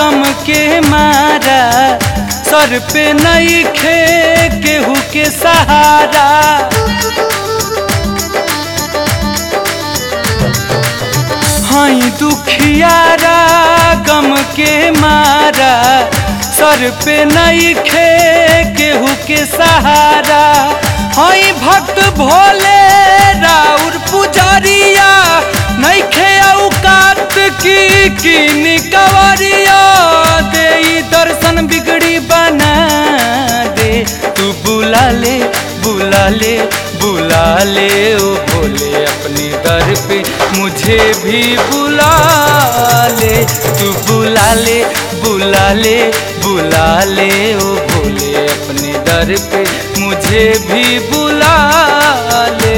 गम के मारा सर पे नहीं खे केहू के सहारा हई दुखियारा गम के मारा सर पे नहीं खे केहू के सहारा हई भक्त भोले राउर पुजारिया नहीं खे औकात की की कवरिया दे ई दर्शन बिगड़ी बना दे तू बुला ले बुला ले बुला ले ओ भोले अपने दर पे मुझे भी बुला ले तू बुला ले बुला ले बुला ले ओ भोले अपने दर पे मुझे भी बुला ले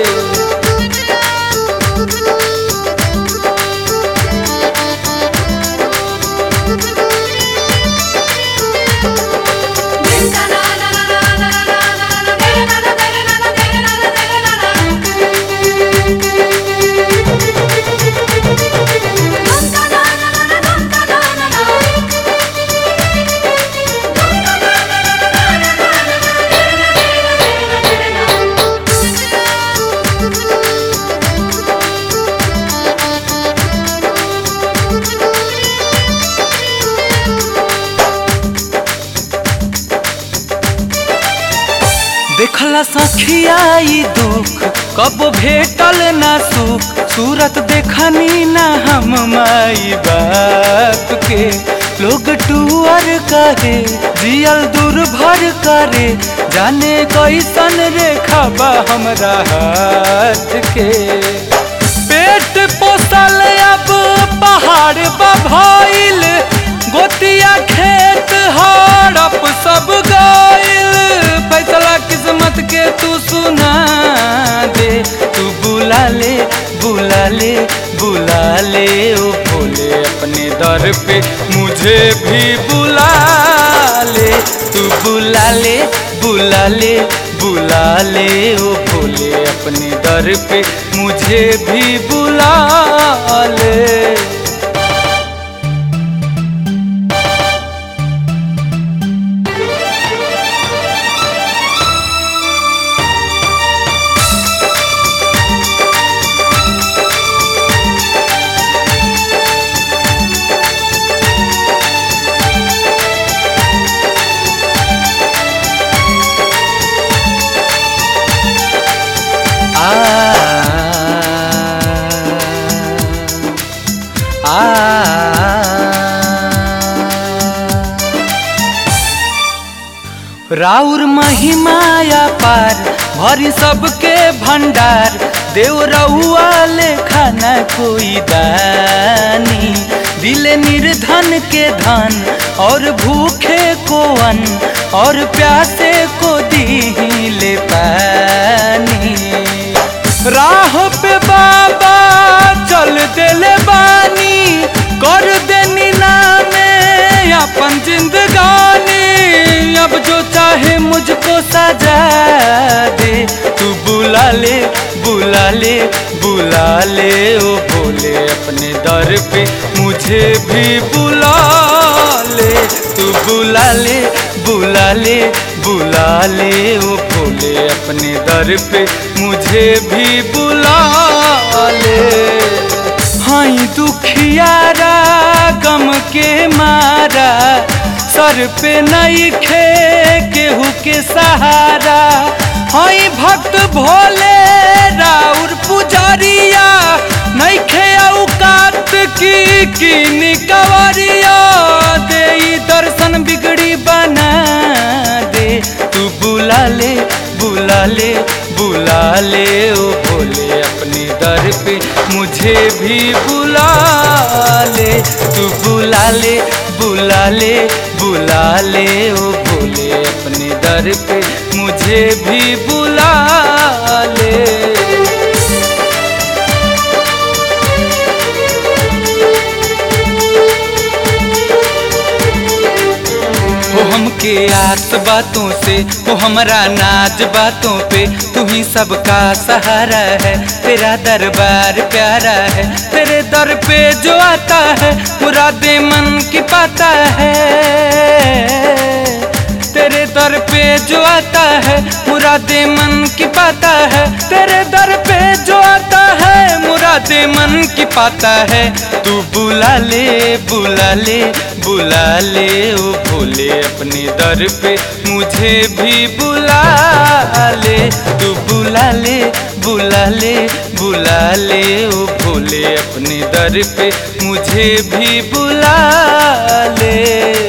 देखला सखियाई दुख कब भेटल ना सुख सूरत देखनी ना हम माई बाप के लोग टूअर करे जियल दूर भर करे जाने कैसन रेखा बा हमरा हाथ के पेट पोसल अब पहाड़ बभइल गोतिया खेत हड़प सब गइल फैसला किस्मत के तू सुना दे तू बुला ले बुला ले बुला ले ओ भोले अपने दर पे मुझे भी बुला ले तू बुला ले बुला ले बुला ले ओ भोले अपने दर पे मुझे भी बुला ले आ आ राउर महिमाया पार भरी सबके भंडार देव रउआ लेखा न कोई दानी दिले निर्धन के धन और भूखे को अन्न और प्यासे को दीले पानी राह पे बाबा चल देले बानी कर देनी नामे अपन जिंदगानी अब जो चाहे मुझको सजा दे तू बुला ले बुला ले बुला ले ओ भोले अपने दर पे मुझे भी बुला ले तू बुला ले बुला ले बुला ले ओ भोले अपने दर पे मुझे भी बुला ले हई दुखियारा गम के मारा सर पे नहीं खे केहू के सहारा हई भक्त भोले राउर पुजारिया नहीं खे औकात की की कवरिया दे ई दर्शन बिगड़ी बना दे तू बुला ले बुला ले बुला ले ओ भोले अपने दर पे मुझे भी बुला ले तू बुला ले बुला ले बुला ले ओ भोले अपने दर पे मुझे भी बुला ले हो हमके आस बा बातों से वो हमारा नाज बातों पे तू ही सबका सहारा है तेरा दरबार प्यारा है तेरे दर पे जो आता है मुरादे मन की पाता है तेरे दर पे जो आता है मुरादे मन की पाता है तेरे दर पे जो आता है मुरादे मन की पाता है तू बुला ले बुला ले बुला ले ओ भोले अपने दर पे मुझे भी बुला ले तू बुला ले बुला ले बुला ले ओ भोले अपने दर पे मुझे भी बुला ले